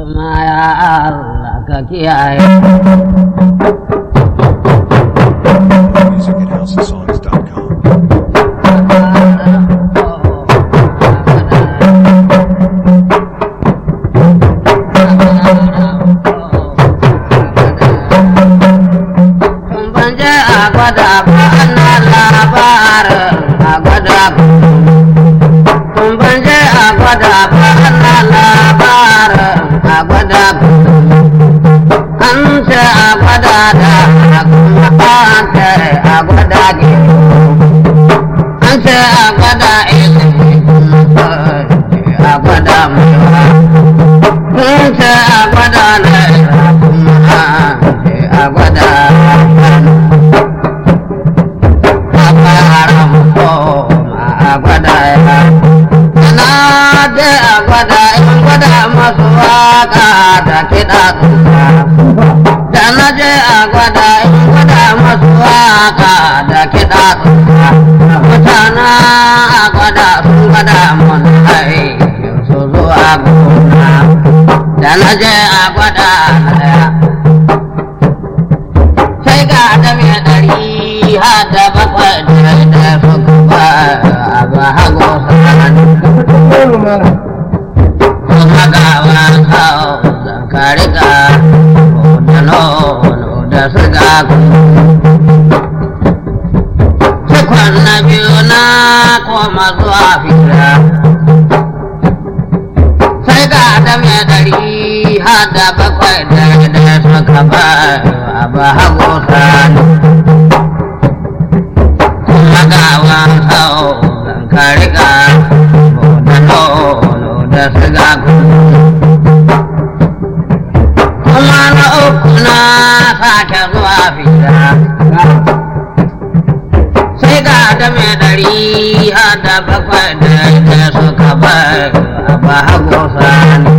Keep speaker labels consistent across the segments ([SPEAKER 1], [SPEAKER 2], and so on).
[SPEAKER 1] kuma ya Allah ka kiyaye
[SPEAKER 2] Music at houseofsongs.com.
[SPEAKER 1] Ban je a gwada ba ana labarin a gwada Kun ban je a gwada ba ana labarin a gwada An ce a gwada da kuma an ce a gwada gero An ce a gwada ilimi kuma a gwada mutuwa Kun ce a gwada naira kuma an ce a gwada haram koma a gwada ya na da a gwada in gwada masu waka da kiɗa tsufa da na je a gwada in gwada masu waka da kiɗa tsufa mutana a gwada sun gwada mun aikin su zuwa gona da na je a gwada daya sai ga da mai ɗari har da bakwai da da suka ba a ba hago sani kuma ga wani hau zan kari ga da nono da suga cikon na biyu na koma zuwa fira sai ga da mai ɗari har da bakwai da da suka ba a ba hago sani kuma ga wani hau zan kari ga da nono da suga kuma na uku na sake zuwa fira sai ga da mai ɗari har da bakwai da da suka ba a ba hago sani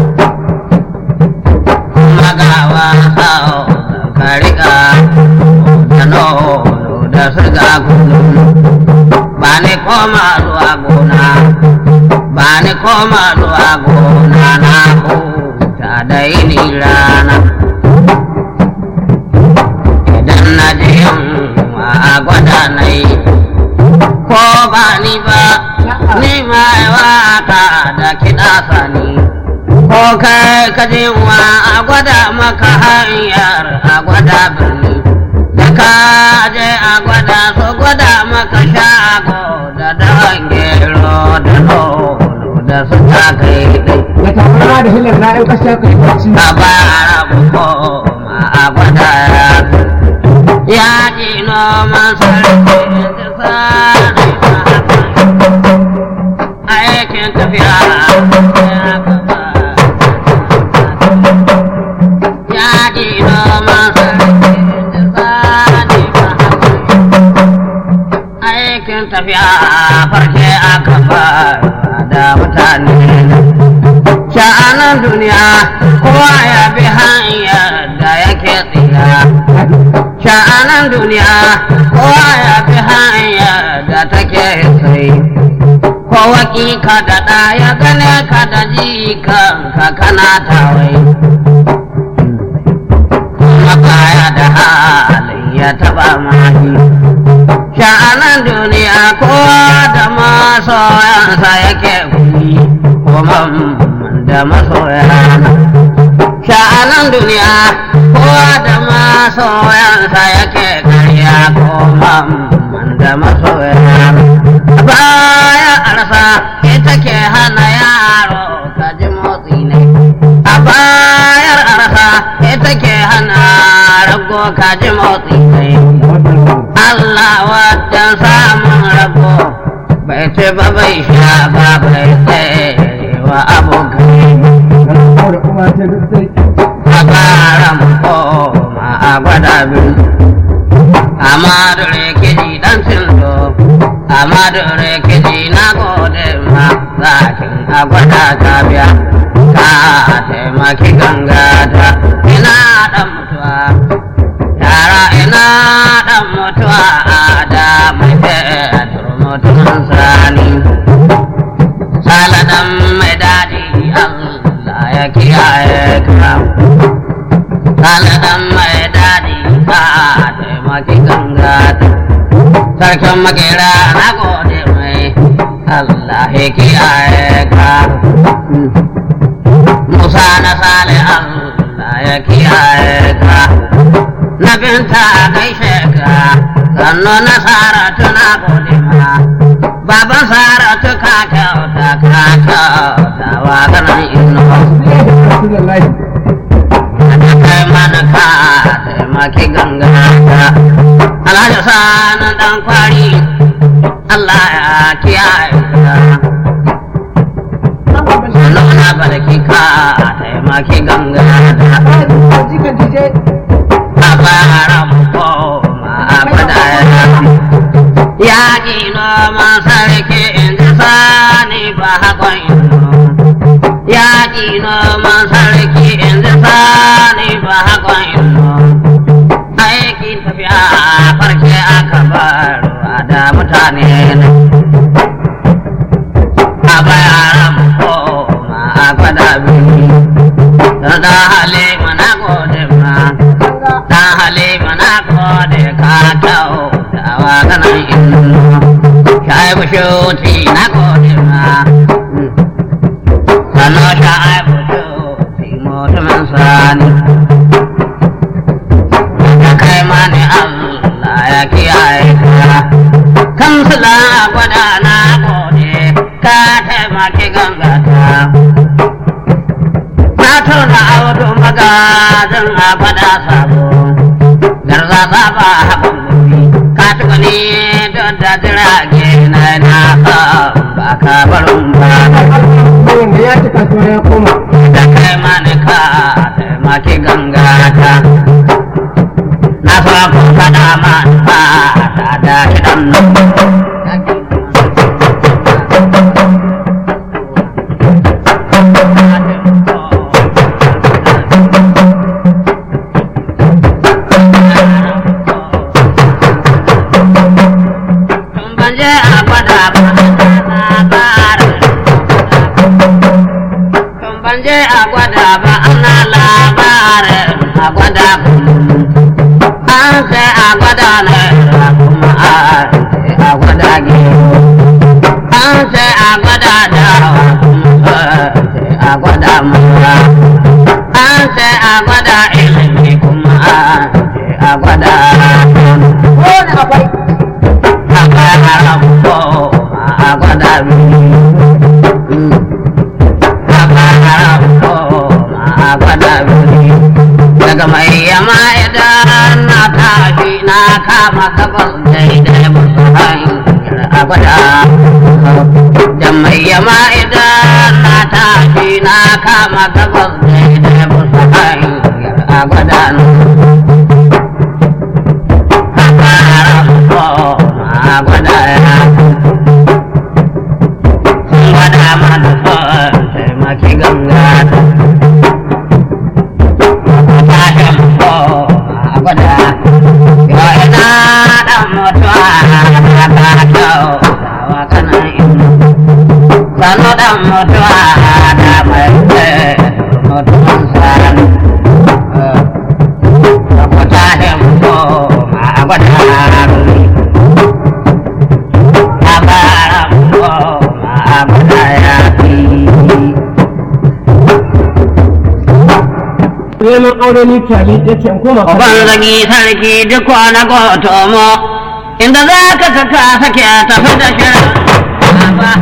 [SPEAKER 1] kuma ga wani hau zan kari ga da nono da suga kullum ba ni koma zuwa gona ba ni koma zuwa gona na huta da yini rana idan na je yamma a gwada na yi ko ba ni ba ni ma waka da kiɗa sani ko kai ka je wa a gwada maka hanyar a gwada birni da ka je a gwada so gwada maka shago da dawan gero da nono da su ta kai dai
[SPEAKER 3] da tabarma da hilar na yau kashe kai bacci
[SPEAKER 1] a bara mu koma a gwada ya ji noman sarki da sani aikin tafiya ya gaba ya ji noman sarki da sani aikin tafiya farke aka fara da mutane sha'anan duniya kowa ya bi hanyar da yake tsira sha'anan duniya kowa ya bi hanyar da take sai kowa ka da ɗa ya gane ka da jikan ka kana tawai kuma kaya da halin ya taba mahi sha'anan duniya kowa da masoyansa yake kuni kuma da masoyana sha'anan duniya kowa da masoyansa yake karya kuma da masoyana baya arsa ita ke hana yaro ka ji motsi ne a bayar arsa ita ke hana rago ka ji motsi ne Allah wajen samun rabo bai ce ba bai sha ba bai tsaye wa abokai
[SPEAKER 3] da kuma ce duk sai
[SPEAKER 1] a ƙara mu koma a gwada biyu amma da rikici dan cindo amma da rikici na gode ma zakin a gwada ka biya ka taimaki gangata ina dan mutuwa yara ina dan mutuwa a da mai fetur mutumin sani saladan mai daɗi Allah ya kiyaye kiyaye ka Saladan mai daɗi ka taimaki gangata Sarkin makera na gode mai Allah ya kiyaye ka Musa na sale Allah ya kiyaye ka Na binta gaishe ka sannu na saratu na gode ma Baban saratu ka kyauta ka kyauta wa ganin ino
[SPEAKER 3] Rasulullahi.
[SPEAKER 1] da kai mana ka taimaki gangata alhaji sani dan kwari Allah ya kiyaye ka sannan na barki ka taimaki gangata
[SPEAKER 3] Jikan DJ.
[SPEAKER 1] a bara mu koma abada ya yaƙi noman sarki in ji sani ba haƙon ino yaƙi noman sarki in ji sani ba haƙon ino aikin tafiya farke aka barwa da mutane ne a bayaran koma a gwada biyu da da halima na gode ma da halima na gode ka kyau da wa ganin ino shaibu shuti na gode ma Sano shaibu shuti mutumin sani ka kai mani Allah ya kiyaye ka kamsila gwada na gode ka taimaki gangata na tona auto magajin a gwada sabo garza saba haɓan gobe ka tuka ni don da jirage na na ba ka barin ba
[SPEAKER 3] Bayan da ya ci kasuwa ya koma.
[SPEAKER 1] da kai mani ka taimaki gangata na so ku faɗa ma ba ta da kiɗan nan Tun ban je a gwada ba labarin Tun ban je a gwada ba ana labarin a gwada an sai a gwada na kuma a gwada gero an sai a gwada dawa kuma sai a gwada mura an sai a gwada ilimi kuma sai a gwada
[SPEAKER 3] Wani akwai.
[SPEAKER 1] a gwada ko a gwada biyu daga mai yama idan na tashi na kama gabas daidai musu hanyar abada da mai yama idan na tashi na kama gabas daidai musu hanyar abada Agwada ya gwada mana son taimaki gangata tashin ko a gwada yau ina dan mutuwa ta kyau wa kanan inu sanu dan mutuwa da mai tsaye mutuwan sani ko tashin ko a gwada a bara ko a gwada ya fi
[SPEAKER 3] Neman aure ni tali ya ce in koma.
[SPEAKER 1] Uban zagi sarki duk wani gotomo, inda za ka ka ka sake tafi da shirin. Baba.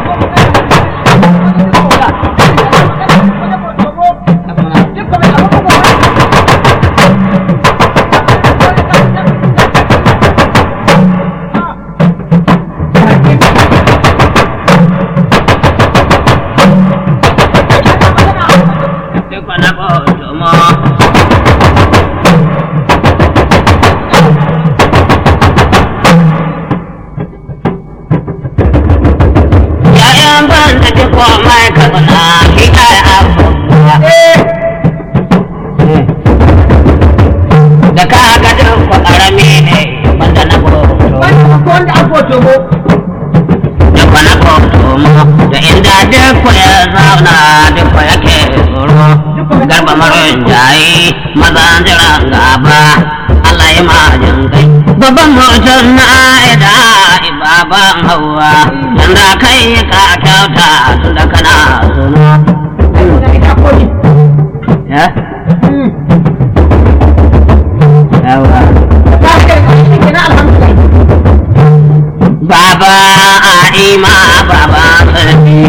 [SPEAKER 1] Duk wani gotomo. Yayan ban da duk mai kabana shi kai abubuwa. Da ka ga duk ƙarami ne banda na goto.
[SPEAKER 3] Wanda an foto mo.
[SPEAKER 1] Duk na goto mu da inda duk ya zauna duk yake tsoro. garba maroyin jayi mazan jiran gaba Allah ya majin kai babban mutum na aida baban hawa yanda kai ka kyauta tun da kana suna ya yawa baba a'ima baba sarki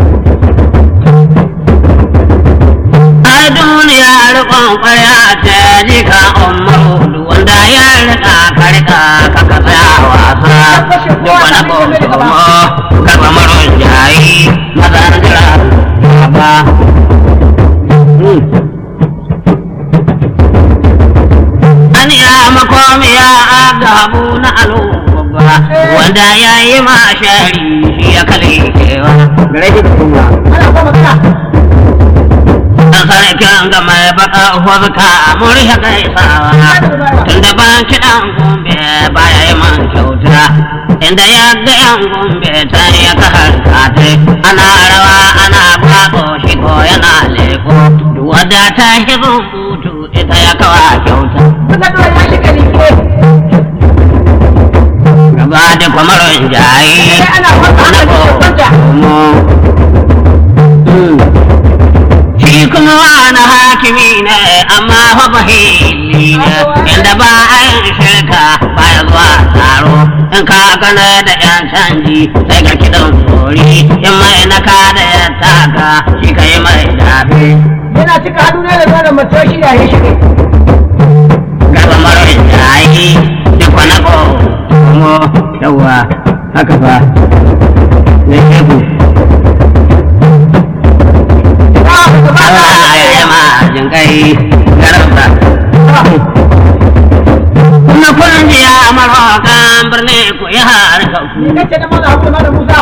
[SPEAKER 1] a duniya rikon kwarya ta jika umaru wanda ya rika ka rika ka ka tsaya wasa duk wani komo gaba maron jayi maza na jira baba an ya makomiya ga habu na alo babba wanda ya yi ma shari shi ya kale kewa gare shi da kuma dan sarkin ga mai baka hurka murya gaisawa tun da ban kiɗan gombe baya yi man kyauta inda ya ga yan gombe ta ya ka harkate ana rawa ana bako shi ko yana leko wadda ta hizo butu ita ya kawa kyauta gaba da kwamaron jayi na komo shi kuma wani hakimi ne amma fa bahili ne inda ba a yin shirka ba ya zuwa taro in ka gana da yan canji sai ka kiɗan tsori in mai naka da ya taka shi ka yi mai dafe
[SPEAKER 3] Yana cika hannu ne da zanen mace shi ya yi shi ne.
[SPEAKER 1] gaba marar jayi duk wani komo yawa haka fa ne ku Allah ya yi ma jinkai garba kuma kun ji ya marokan birni ku yi harkar ku
[SPEAKER 3] Ni kace na maza hagu na da Musa.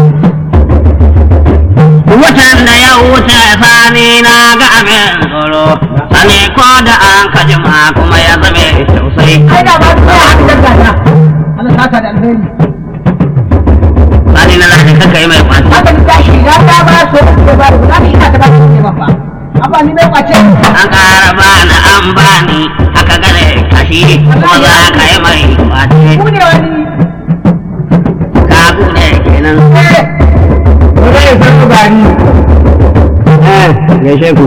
[SPEAKER 1] Watan da ya wuce sani na ga abin tsoro, sani ko da an kajima kuma ya zame sosai.
[SPEAKER 3] Ai da ba su ya haɗu da gata. Allah saka da alheri.
[SPEAKER 1] Sani na lafi kaka yi mai kwanci.
[SPEAKER 3] Haka ni ta shiga ta ba so da ba da za ina ta ba su ne ba fa. Abba ni mai kwace.
[SPEAKER 1] An ƙara bani an bani aka gane kashi kuma za ka yi mai kwace.
[SPEAKER 3] Ku ne wani.
[SPEAKER 1] Ka gune kenan.
[SPEAKER 3] Eh. Ko dai san ku gari.
[SPEAKER 1] Eh, gaishe ku.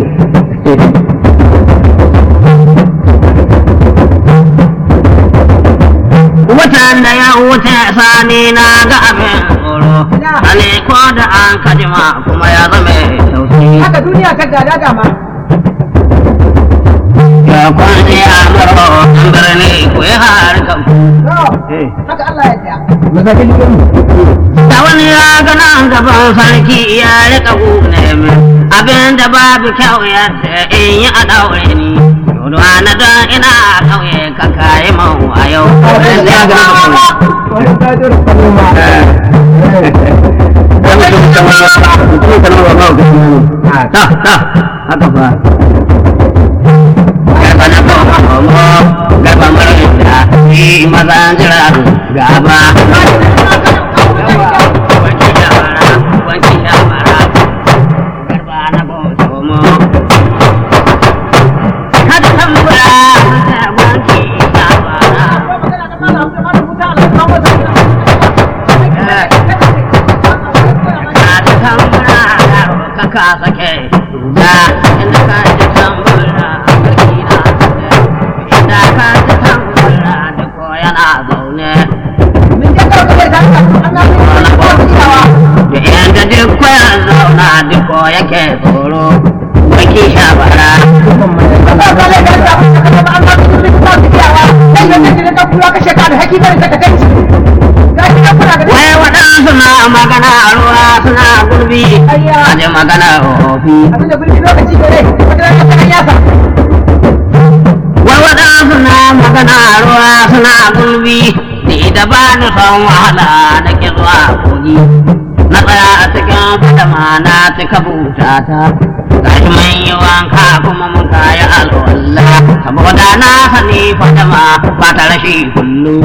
[SPEAKER 1] Watan da ya wuce sani na ga abin tsoro, sani ko da an kajima kuma ya zame tausayi.
[SPEAKER 3] Haka duniya ta gada dama.
[SPEAKER 1] Ya kwanci a maro an birni ku yi harkar ku.
[SPEAKER 3] To,
[SPEAKER 1] Eh.
[SPEAKER 3] haka Allah ya ja.
[SPEAKER 1] Da wani ya gana gaban sarki ya rika gune min abin da babu kyau ya ce in yi a daure ni. Yodo na don ina kauye ka kayi man a yau. Ya gana gaban
[SPEAKER 3] Wani tajir kalma.
[SPEAKER 1] Ta, ta, haka fa. Garba na komo, garba marar da shi mazan jira gaba. Wanki shawara, wanki shawara, garba na komo. Kada tambura, wanki shawara. Kada tambura, kaka sake da inda ka ji tambura a sarki na zaune. Inda ka ji tambura duk yana zaune. Da yanda duk kwayan zauna duk yake tsoro. Wanki shawara. Wai waɗansu na magana a ruwa suna gurbi, a ji magana ofi. Wai waɗansu na magana a ruwa suna gurbi, ni da ba ni son wahala na ki zuwa kogi. Na tsaya a cikin fadama na cika butata. Gashi mun yi wanka kuma mun kayi alwala, saboda na sani fadama ba ta rashi kullum.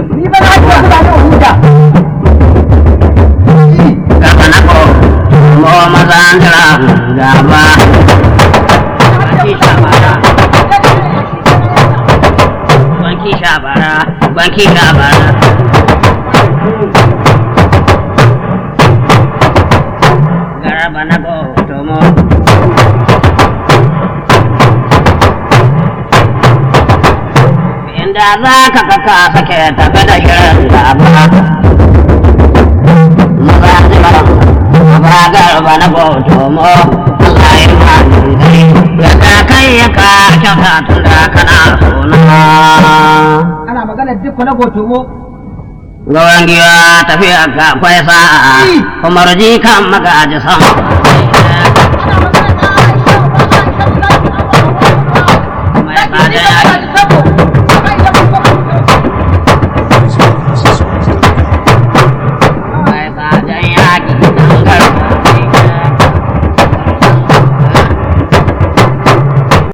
[SPEAKER 1] Gaba na ko, mo mazan jira gaba. Gashi ban kira ba garaba na gotomo inda za ka kaka sake tafi da shirin gaba maza ne ba ba garba na gotomo Allah ya ma dai yadda kai ya ka kyauta tun da kana sona
[SPEAKER 3] ana magana duk na gotomo
[SPEAKER 1] Gawan giwa tafiya ga kwai sa'a, kuma ruji kan magaji sama.